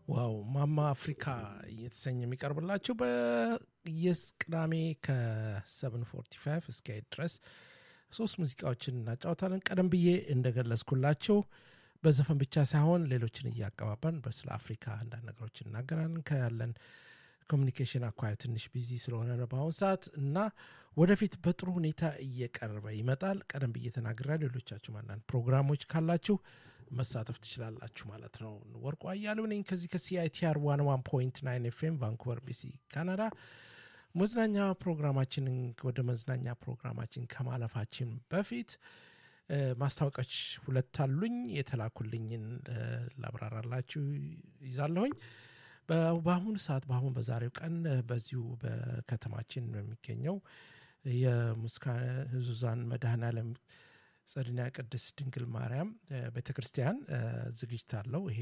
ዋው ማማ አፍሪካ እየተሰኘ የሚቀርብላችሁ በየቅዳሜ ከ745 እስከ ድረስ ሶስት ሙዚቃዎችን እናጫወታለን። ቀደም ብዬ እንደገለጽኩላችሁ በዘፈን ብቻ ሳይሆን ሌሎችን እያቀባበን በስለ አፍሪካ አንዳንድ ነገሮች እናገራለን። ከያለን ኮሚኒኬሽን አኳያ ትንሽ ቢዚ ስለሆነ ነው በአሁኑ ሰዓት እና ወደፊት በጥሩ ሁኔታ እየቀረበ ይመጣል። ቀደም ብዬ ተናግሬያለሁ። ሌሎቻችሁ አንዳንድ ፕሮግራሞች ካላችሁ መሳተፍ ትችላላችሁ ማለት ነው። ወርቁ አያሌው ነኝ ከዚህ ከሲአይቲአር ዋን ዋን ፖይንት ናይን ኤፍኤም ቫንኩቨር ቢሲ ካናዳ። መዝናኛ ፕሮግራማችንን ወደ መዝናኛ ፕሮግራማችን ከማለፋችን በፊት ማስታወቂያዎች ሁለት አሉኝ። የተላኩልኝን ላብራራላችሁ ይዛለሁኝ። በአሁኑ ሰዓት በአሁን በዛሬው ቀን በዚሁ በከተማችን በሚገኘው የሙስካነ ህዙዛን መድኃኔዓለም ጸድና ቅድስት ድንግል ማርያም ቤተ ክርስቲያን ዝግጅት አለው። ይሄ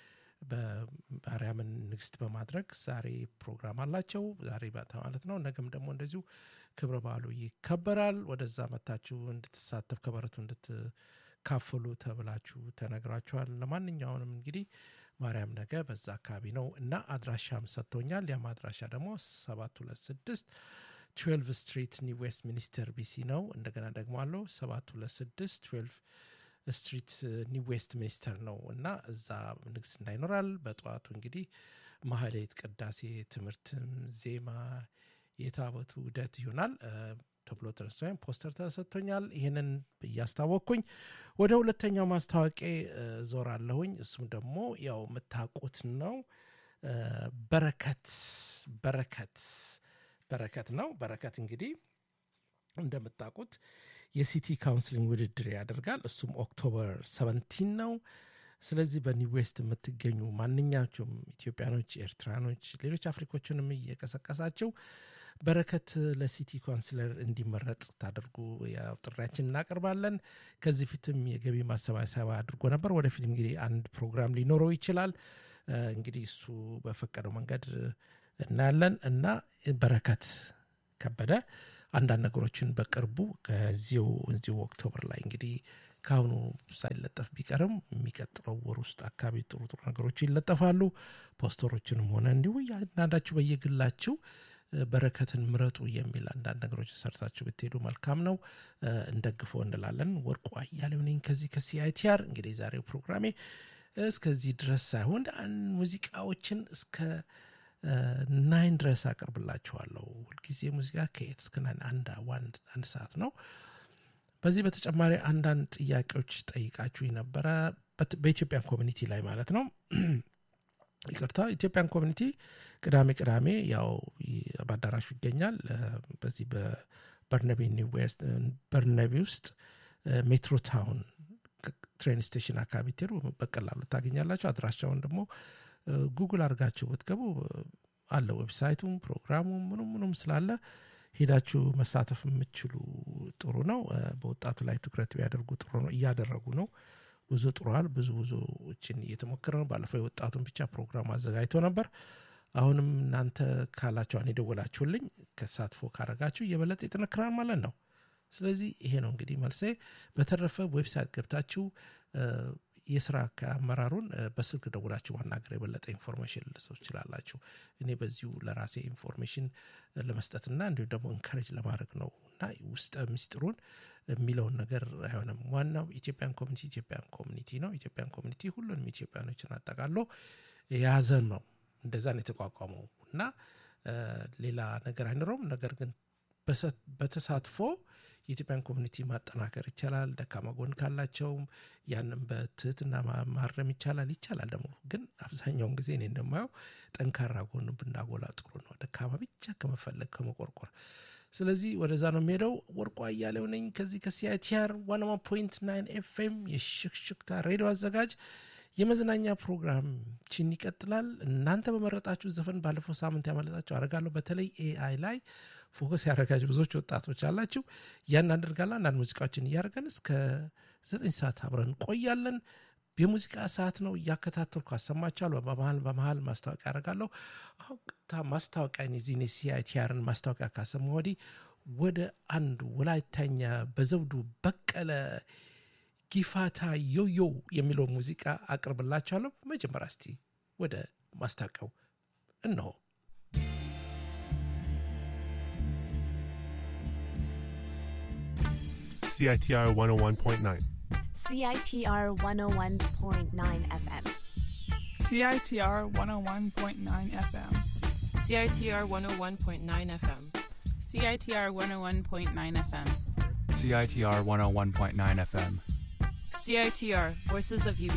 በማርያምን ንግስት በማድረግ ዛሬ ፕሮግራም አላቸው። ዛሬ ማለት ነው። ነገም ደግሞ እንደዚሁ ክብረ በዓሉ ይከበራል። ወደዛ መታችሁ እንድትሳተፍ ከበረቱ እንድትካፈሉ ተብላችሁ ተነግራችኋል። ለማንኛውንም እንግዲህ ማርያም ነገ በዛ አካባቢ ነው እና አድራሻም ሰጥቶኛል። ያም አድራሻ ደግሞ ሰባት ሁለት ስድስት ትዌልቭ ስትሪት ኒው ዌስት ሚኒስተር ቢሲ ነው። እንደገና ደግሞ አለው ሰባት ሁለት ስድስት ትዌልቭ ስትሪት ኒው ዌስት ሚኒስተር ነው እና እዛ ንግስና ይኖራል። በጠዋቱ እንግዲህ ማህሌት፣ ቅዳሴ፣ ትምህርትም፣ ዜማ፣ የታቦቱ ውደት ይሆናል ተብሎ ተነስቶ ፖስተር ተሰጥቶኛል። ይህንን እያስታወቅኩኝ ወደ ሁለተኛው ማስታወቂያ ዞር አለሁኝ። እሱም ደግሞ ያው የምታውቁት ነው። በረከት በረከት በረከት ነው። በረከት እንግዲህ እንደምታውቁት የሲቲ ካውንስሊንግ ውድድር ያደርጋል። እሱም ኦክቶበር ሰቨንቲን ነው። ስለዚህ በኒው ዌስት የምትገኙ ማንኛቸውም ኢትዮጵያኖች፣ ኤርትራኖች፣ ሌሎች አፍሪኮችንም እየቀሰቀሳቸው በረከት ለሲቲ ካውንስለር እንዲመረጥ ታደርጉ ያው ጥሪያችን እናቀርባለን። ከዚህ ፊትም የገቢ ማሰባሰቢያ አድርጎ ነበር። ወደፊት እንግዲህ አንድ ፕሮግራም ሊኖረው ይችላል። እንግዲህ እሱ በፈቀደው መንገድ እናያለን እና በረከት ከበደ አንዳንድ ነገሮችን በቅርቡ ከዚሁ እዚሁ ኦክቶበር ላይ እንግዲህ ከአሁኑ ሳይለጠፍ ቢቀርም የሚቀጥለው ወር ውስጥ አካባቢ ጥሩ ጥሩ ነገሮች ይለጠፋሉ። ፖስተሮችንም ሆነ እንዲሁ አንዳንዳችሁ በየግላችሁ በረከትን ምረጡ የሚል አንዳንድ ነገሮች ሰርታችሁ ብትሄዱ መልካም ነው። እንደግፎ እንላለን። ወርቁ አያሌው ነኝ ከዚህ ከሲአይቲአር። እንግዲህ ዛሬው ፕሮግራሜ እስከዚህ ድረስ ሳይሆን ሙዚቃዎችን እስከ ናይን ድረስ አቀርብላችኋለሁ። ሁልጊዜ ሙዚቃ ከኤት እስከ ናይን አንድ ሰዓት ነው። በዚህ በተጨማሪ አንዳንድ ጥያቄዎች ጠይቃችሁ ነበረ በኢትዮጵያን ኮሚኒቲ ላይ ማለት ነው። ይቅርታ ኢትዮጵያን ኮሚኒቲ ቅዳሜ ቅዳሜ ያው በአዳራሹ ይገኛል። በዚህ በበርነቢ ኒው ዌስት በርነቢ ውስጥ ሜትሮ ታውን ትሬን ስቴሽን አካባቢ ትሄዱ በቀላሉ ታገኛላችሁ። አድራሻውን ደግሞ ጉግል አድርጋችሁ ብትገቡ አለ ዌብሳይቱም ፕሮግራሙም ምኑም ምኑም ስላለ ሄዳችሁ መሳተፍ የምችሉ ጥሩ ነው። በወጣቱ ላይ ትኩረት ቢያደርጉ ጥሩ ነው። እያደረጉ ነው። ብዙ ጥሯል። ብዙ ብዙዎችን እየተሞከረ ነው። ባለፈው የወጣቱን ብቻ ፕሮግራም አዘጋጅቶ ነበር። አሁንም እናንተ ካላችኋን የደወላችሁልኝ ከተሳትፎ ካረጋችሁ እየበለጠ ይጠነክራል ማለት ነው። ስለዚህ ይሄ ነው እንግዲህ መልሴ። በተረፈ ዌብሳይት ገብታችሁ የስራ አመራሩን በስልክ ደውላችሁ ማናገር የበለጠ ኢንፎርሜሽን ልሰው ትችላላችሁ። እኔ በዚሁ ለራሴ ኢንፎርሜሽን ለመስጠትና እንዲሁም ደግሞ እንካሬጅ ለማድረግ ነው እና ውስጠ ምስጢሩን የሚለውን ነገር አይሆንም። ዋናው ኢትዮጵያን ኮሚኒቲ ኢትዮጵያን ኮሚኒቲ ነው። ኢትዮጵያን ኮሚኒቲ ሁሉንም ኢትዮጵያኖችን አጠቃሎ የያዘን ነው። እንደዛ ነው የተቋቋመው እና ሌላ ነገር አይኖረውም። ነገር ግን በተሳትፎ የኢትዮጵያን ኮሚኒቲ ማጠናከር ይቻላል። ደካማ ጎን ካላቸውም ያንም በትህትና ማረም ይቻላል። ይቻላል ደግሞ ግን አብዛኛውን ጊዜ እኔ እንደማየው ጠንካራ ጎን ብናጎላ ጥሩ ነው፣ ደካማ ብቻ ከመፈለግ ከመቆርቆር። ስለዚህ ወደዛ ነው የሚሄደው። ወርቁ አያሌው ነኝ ከዚህ ከሲአይቲአር ዋን ዋን ፖይንት ናይን ኤፍኤም የሽክሽክታ ሬዲዮ አዘጋጅ። የመዝናኛ ፕሮግራምችን ይቀጥላል። እናንተ በመረጣችሁ ዘፈን ባለፈው ሳምንት ያመለጣችሁ አደርጋለሁ። በተለይ ኤአይ ላይ ፎከስ ያደረጋችሁ ብዙዎች ወጣቶች አላችሁ። ያን አደርጋለሁ። አንዳንድ ሙዚቃዎችን እያደረገን እስከ ዘጠኝ ሰዓት አብረን እንቆያለን። የሙዚቃ ሰዓት ነው። እያከታተልኩ አሰማችኋለሁ። በመሀል በመሀል ማስታወቂያ ያደርጋለሁ። አሁን ቅጥታ ማስታወቂያ የዚህን የሲአይቲአርን ማስታወቂያ ካሰማ ወዲህ ወደ አንድ ወላይታኛ በዘውዱ በቀለ ጊፋታ ዮዮ የሚለው ሙዚቃ አቅርብላችኋለሁ። መጀመሪያ እስቲ ወደ ማስታቀው እነሆ። CITR 101.9. CITR 101.9 FM. CITR 101.9 FM. CITR 101.9 FM. CITR 101.9 FM. CITR 101.9 FM. CITR, Voices of UB